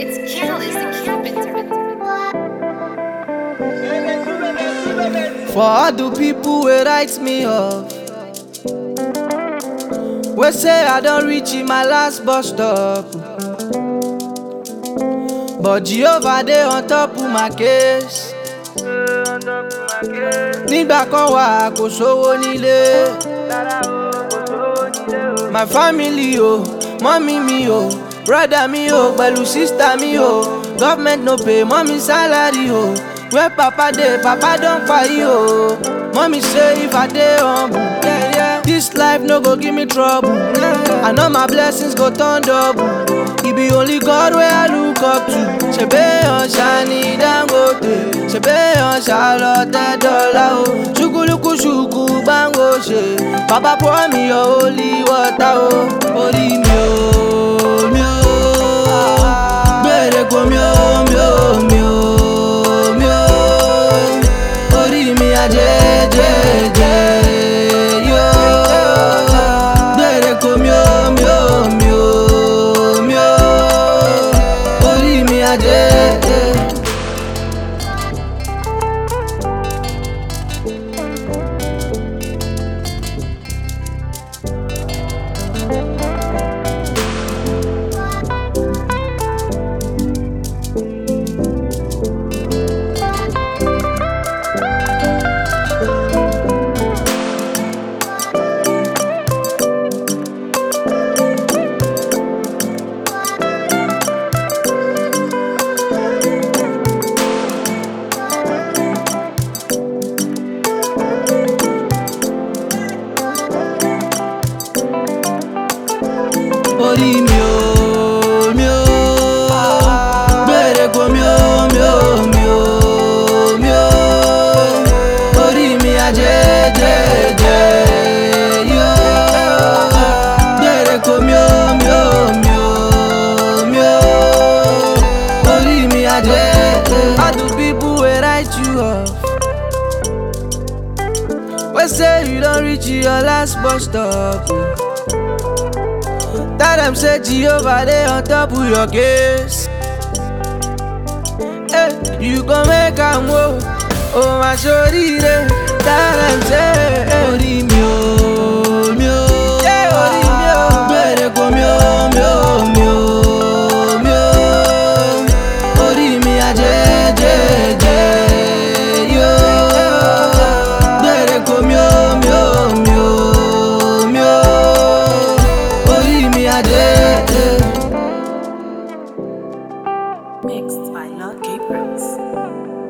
It's Catalyst the Carpenter. For all the people wey write me off wey say I don reach in my last bus stop But Jehovah dey on top of my case Nígbà kan wà kò sówó nílé My family o, mọ́mí mi o, brother mi o, pẹ̀lú sister mi o Government no pay mommy salary o Where papa dey, papa don kpai o Mommy say if I dey humble yeah, yeah. This life no go give me trouble I know my blessings go turn double E be only God wey I look up to Ṣebí ọ̀ṣà ni Dangote Ṣebí ọ̀ṣà lọ̀tẹ̀ dọ́là o Ṣùkúlùkù ṣùkú gbàǹgò ṣe Bàbá pour me your holy water o Orí mi o, mi o Gbèrè kò mi o, mi o, mi o, mi o Orí mi àjẹjẹjẹ yó Gbèrè kò mi o, mi o, mi o, mi o Orí mi àjẹjẹ. orí mi ò mi ò gbèrè kò mi ò mi ò mi ò mi ò orí mi àjẹjẹjẹ yó gbèrè kò mi ò mi ò mi ò mi ò orí mi àjẹjẹ. All the people wey write you off wey say you don reach your last bus stop. Oh. Tell them say Jehovah dey on top of your case. Hey, you go make am wo, o ma ṣoríire. Tell them say orí mi ò, mi ò, orí mi ò. Gbèrè kò mi ò, mi ò, mi ò, mi ò. Orí mi àjẹjẹjẹ yó. Gbèrè kò mi ò, mi ò, mi ò, mi ò. Orí mi àjẹjẹ. Mixed by Lord Gabriels.